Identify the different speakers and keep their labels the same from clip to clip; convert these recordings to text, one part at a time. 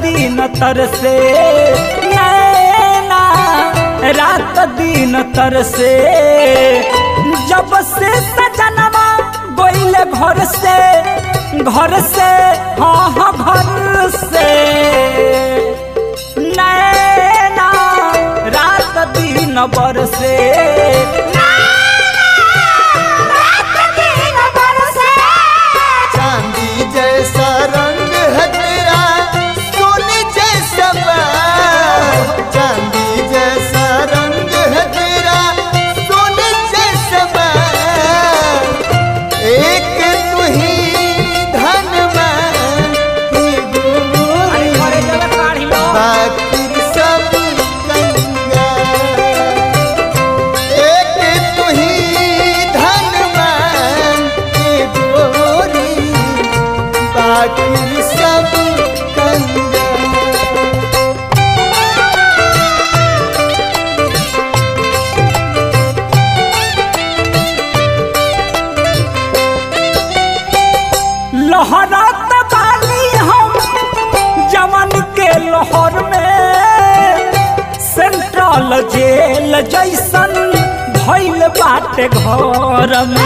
Speaker 1: दिन तर से नैना रात दिन तर से जब से सजनवा गोइले घर से घर से हाँ हाँ घर से नैना रात दिन बरसे
Speaker 2: चांदी जैसा रंग है तेरा सोने जैसा बाल चांदी जैसा रंग है तेरा सोने जैसा बाल एक तू ही धनवान ही गोरी बाकी सब कंगाल एक तू ही धनवान के गोरी बाकी सब कंगाल
Speaker 1: लहरात बानी हम जवन के लहर में सेंट्रल जेल जैसन भइल बाटे घर में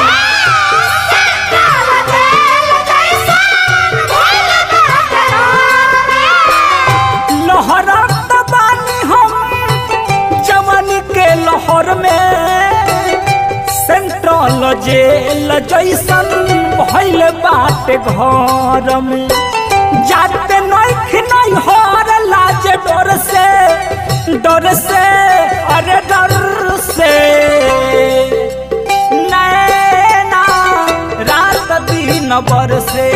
Speaker 1: लहरात बानी हम जवन के लहर में सेंट्रल जेल जैसन भइल बाटे घर में जाते नइख नहीं हर लाज डर से डर से अरे डर से नैना रात दिन बरसे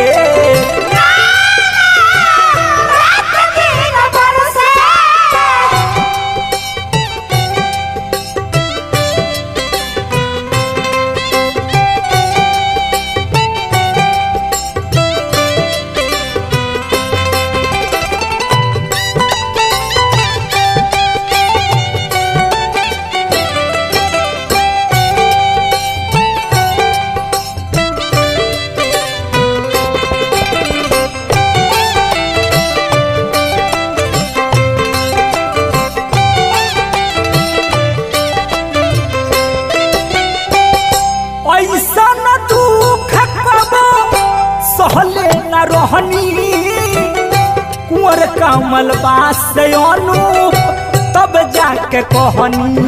Speaker 1: ऐसा न दुख कबो सहले न रहनी कुंवर कमल बास अनूप तब जाके कहनी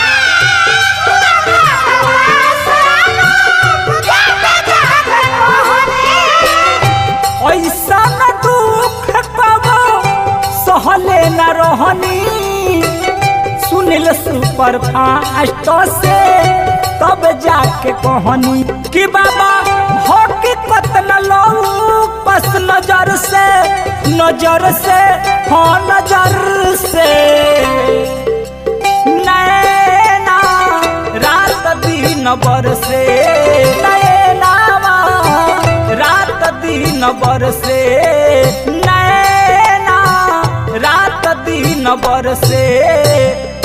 Speaker 1: ऐसा न दुख कबो सहले न रहनी सुनिल सुपर फास्ट से तब जाके कहनी कि बाबा हकीकत न लो बस नजर से नजर से हाँ नजर से नैना रात दिन बरसे नैनावा रात दिन बरसे नैना रात दिन बरसे